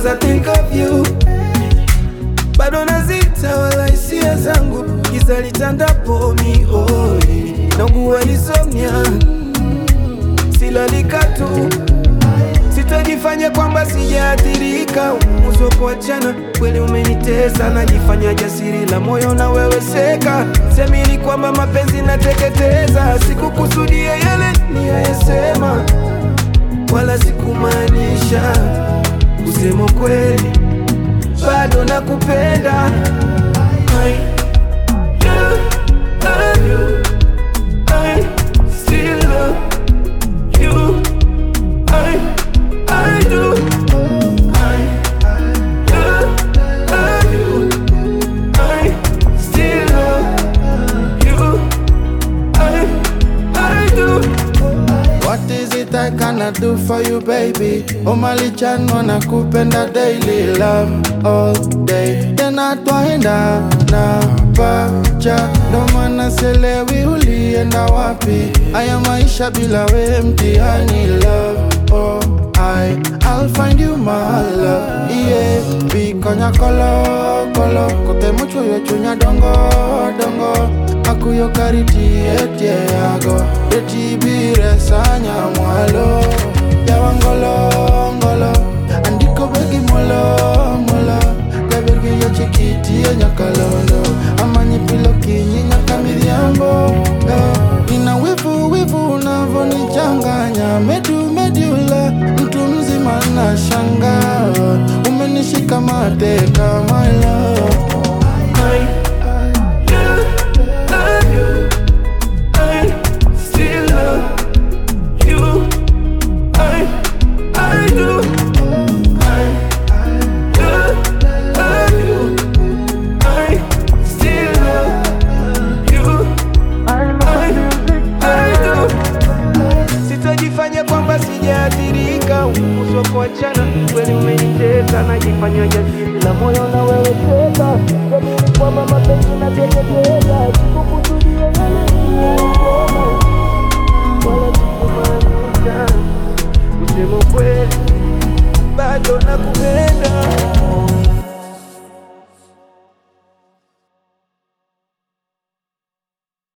cause I think of you bado nazita wala hisia zangu giza litandapo mihoi naugua insomnia silalika tu sitajifanya kwamba sijaathirika uso kuachana kweli umenitesa najifanya jasiri la moyo na wewe seka semini kwamba mapenzi nateketeza sikukusudia yale niyayesema wala sikumaanisha kusema kweli bado nakupenda I do love you. I still love you. I, I do. I do love you. I still love you. I, I do. What is it I cannot do for you baby? Omalichan wanakupenda daily love all day tena twaenda na pacha ndo maana selewi ulienda wapi aya maisha bila we mtihani love oh I I'll find you my love yeah bikonya kolo kolo kote mucho yo chunya dongo dongo akuyo kariti etie yago etibire sanya mwalo yawangolo ngolo andiko begi molo molo gabergi yo chikiti ya nyakalondo amanyi pilo kinyi nyaka midhiambo eh. ina wivu wivu unavonichanganya medu medula mtu mzima na shanga umenishika mateka my love I do love you. I still love you. I, I do. I do love you. I still love you. I, I do. Sitajifanya kwamba sijaathirika, uso kuachana kweli umenitesa, najifanya jasiri la moyo na wewe teka, jamini kwamba mapenzi nateketeza, sikukusudia yale niliyosema, wala sikumaanisha kusema kweli, bado nakupenda.